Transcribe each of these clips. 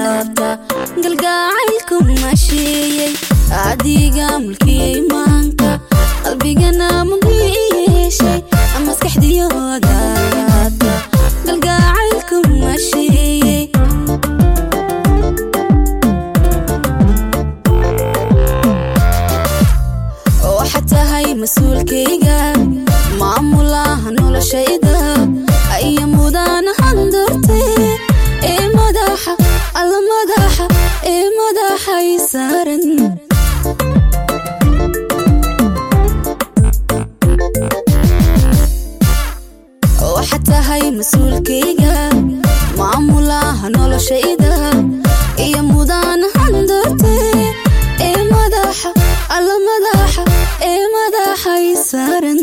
laabta galgacaylku masheeyey adiga mulkiyey maanka qalbigana mugi yeeshay maskaxdiyooda laabta galgacaylku masheeyey waxaad tahay mas-uulkayga maamulaha noloshayda iyo mudanahan dartee ee madaxa alla madaxa ee madaxay saaran waxaad tahay mas-uulkayga maamulaha noloshayda iyo mudanahan dartee ee madaxa alla madaxa ee madaxay saaran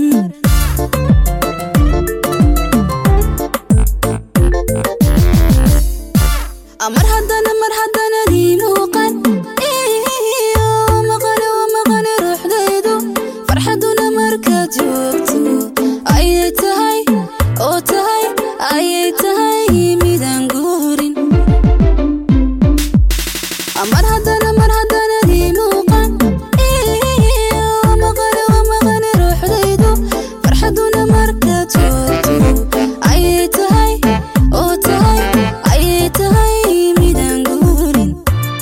mar haddana mar haddanadii muuqan iyo maqane wa maqane ruuxdaydu farxaduna markaad joogto ayay tahay oo tahay ayay tahay midaan guurin mar haddana mar haddanadii muuqan iyo maqane wa maqane ruuxdaydu farxaduna markaad joogto ayay tahay oo tahay ayay tahay midaan guurin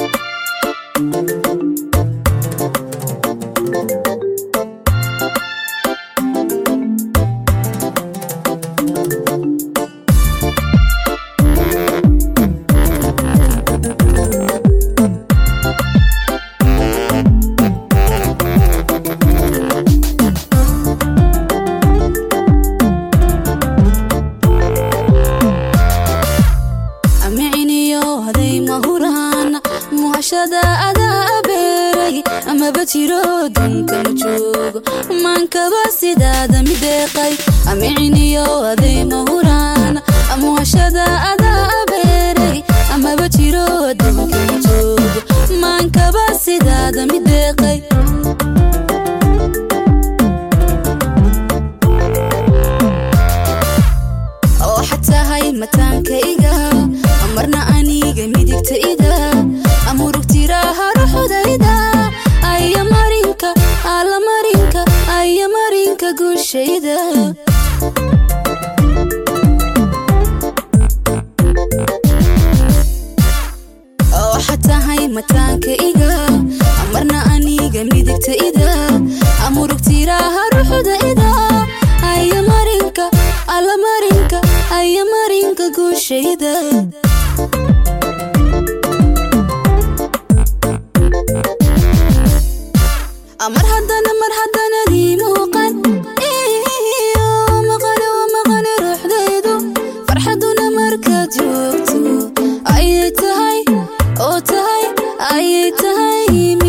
amiciniyo haday mahuraan muhashada adaa abeeray amaba jiro dunka ma joogo maankaba sidaada mideeqay amiciniyo haday mahuraan muhashada adaa abeeray amaba jiro dunka ma joogo maankaba sidaada mideeqay waxaad tahay mataankayga marna aniga midigtayda amurugtiraha ruxudayda aya marinka alla marinka aya marinka guushayda waxaad tahay mataankayga marna aniga midigtayda amurugtiraha ruxudayda aya marinka alla marinka aya marinka guushayda mar haddana mar haddanadii muuqan iyo maqane wa maqane ruuxdaydu farxaduna markaad joogto ayay tahay oo tahay ayay tahay